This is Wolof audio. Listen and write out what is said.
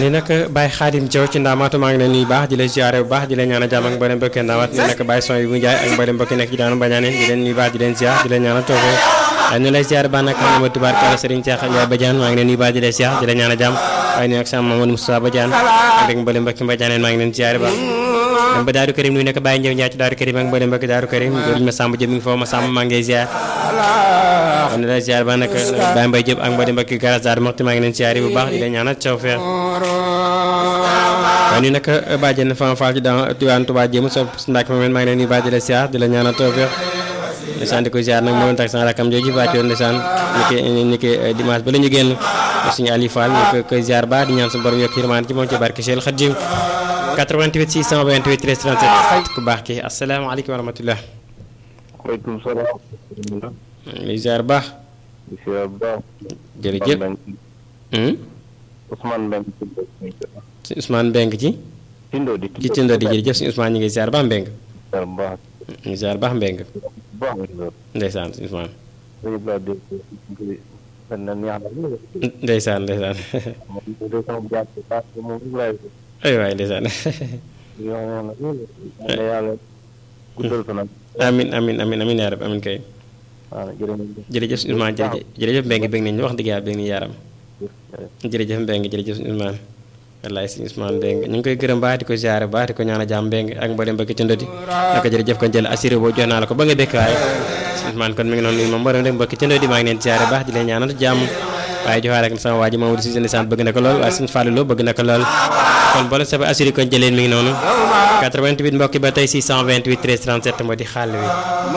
ni nag Baye Khadim Diaw ci ndaamaatu maa ngi leen nuyu baax di la ziare bu baax di la ñaanal jàmm ak mboolem mbokki ndaamaat ni nag Baye son yi bu njaay ak mboolem mbokki nekk ci daanu bañaane di leen nuyu baax di leen ziar di la ñaanal toofe waaye ñu lay ziare ba nag ma tubaarkalla Serigne Cheikh Ndiaye Badiane maa ngi leen nuyu baax di la ziar di la ñaanal jàmm waaye ni nag sama Mamadou Moustapha Badiane ak rek mboolem mbokki Badiane maa ngi leen ziare baax dem ba Daaru Karim nuyu nekk Baye Ndiaw Ndiaye ci Daaru Karim ak mboolem mbokki Daaru Karim góor ma Samba Diop mi ngi foofu ma Samba maa ngi lay ziar kon di la ziar ba nag Baye Mbaye Diop ak mboolem mbokki Garas Daaru Moxti maa ngi leen ziare bu baax di la ñaanal tawfeex waaye nii nag bàjjen Fama Fall ci daan Tiwaan Touba jéem so ndaak ma maa ngi leen di bàjj di la ziar di la ñaanal tawfeex ndeysaan di ko ziar nag moo doon tax sama rakam jooju bàcc woon ndeysaan ni ki ni ki dimanche ba la ñu génn suñu Aliou Fall ñu ko koy ziar ba di ñaan suñu borom yokk yërmaan ci moom ci barke Cheikh Khadim 88 628 13 37 ku baax ki asalaamaaleykum wa rahmatulah. waaleykum salaam. lay ziar baax. di ziar baax. jërëjëf. Ousmane Mbengue. si Ousmane Mbengue ci. Tindo di ci Tindo di jërëjëf si Ousmane ñu ngi ziar baax Mbengue. ziar baax. ñu ngi ziar baax Mbengue. baax ndeysaan si Ousmane. dañu laa dégg benn neex na ndeysaan ndeysaan. moom de sama jàpp baax moom rek laay ay waay ndeysaan. yoo xam ne yàlla guddal fanam. amin amin amin amin yaa rab amin kay. waaw jërëjëf. jërëjëf si Ousmane jërëjëf jërëjëf Mbengue bëgg nañu wax dëgg yàlla bëgg nañu yaram. jërëjëf Mbengue jërëjëf si Ousmane. wallaay si Ousmane Mbengue ñu ngi koy gërëm baax di ko ziare baax di ko ñaan a jàmm Mbengue ak mboolem bëgg ci ndodi naka jërëjëf kon jël assuré boo jox naa la ko ba nga békk waaye si Ousmane kon mi ngi noonu nuyu moom mboolem rek mbokk ci ndodi maa ngi leen ziare baax di leen ñaanal jàmm waaye joxaale ak sama waa ji Mamadou Cissé ndeysaan bëgg na ko lool waaye suñu Fallou Lo bëgg na ko lool kon boole sa ba assuré kon jëleen mi ngi noonu 88 mbokki ba tey 628 13 37 moo di xàll wi